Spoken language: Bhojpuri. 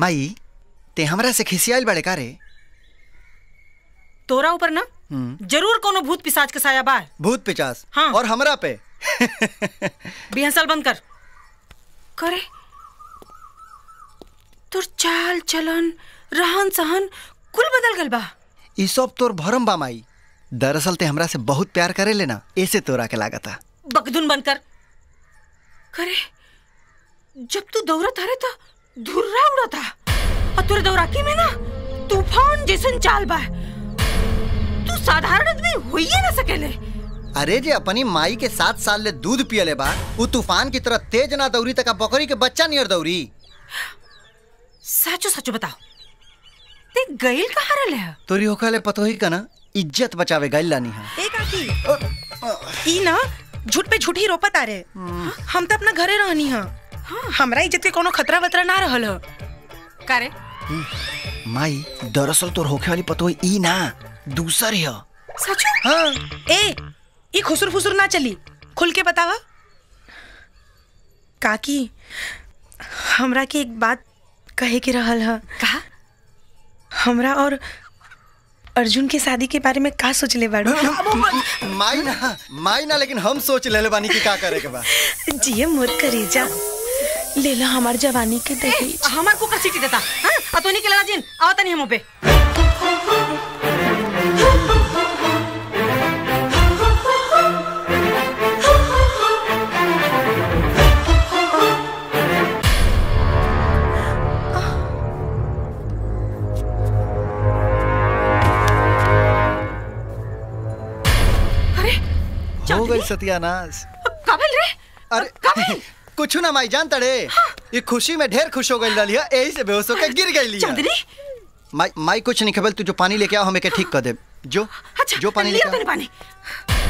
माई ते हमरा से खिसियाल बड़े का रे तोरा ऊपर ना हम्म, जरूर कोनो भूत पिशाच के साया बा भूत पिचास हाँ। और हमरा पे बिहसल बंद कर करे तोर चाल चलन रहन सहन कुल बदल गल बा ई सब तोर भरम बा माई दरअसल ते हमरा से बहुत प्यार करे लेना ऐसे तोरा के लागता बकदुन बंद कर करे जब तू दौड़त हरे तो धुर्रा उड़ता और तोरे दौराकी में ना तूफान जैसन चाल बा तू साधारण आदमी होइए ना सकेले अरे जे अपनी माई के सात साल ले दूध पियले बा उ तूफान की तरह तेज ना दौड़ी तक बकरी के बच्चा नियर दौड़ी सचो सचो बताओ ते गइल कहाँ रहले है तोरी होखले पतोही का ना इज्जत बचावे गइल लानी है ए काकी ई ना झूठ पे झूठ ही रोपत आ रे हम तो अपना घरे रहनी हां हमरा इज्जत के कोनो खतरा वतरा ना रहल ह करे माई दरअसल तोर होखे वाली पतोही ई ना दूसर है सचो हाँ ए ई खुसुर फुसुर ना चली खुल के बतावा काकी हमरा के एक बात कहे के रहल ह कहा हमरा और अर्जुन के शादी के बारे में का सोचले बाड़ू माई ना माई ना लेकिन हम सोच लेले बानी कि का करे के बा जिए मोर करेजा ले ला हमार जवानी के दहेज हमार कुकर सीटी देता हाँ अतोनी के लगा जिन आवता नहीं हम पे अरे हो गई सत्यानाश काबिल रे अरे कुछ ना माई जानता रे ये खुशी में ढेर खुश हो गई लाली यही से बेहोश होकर गिर गई लिया चांदनी माई माई कुछ नहीं खबल तू जो पानी लेके आओ हमें के ठीक कर दे जो अच्छा जो पानी लिया लेके तूने आओ पानी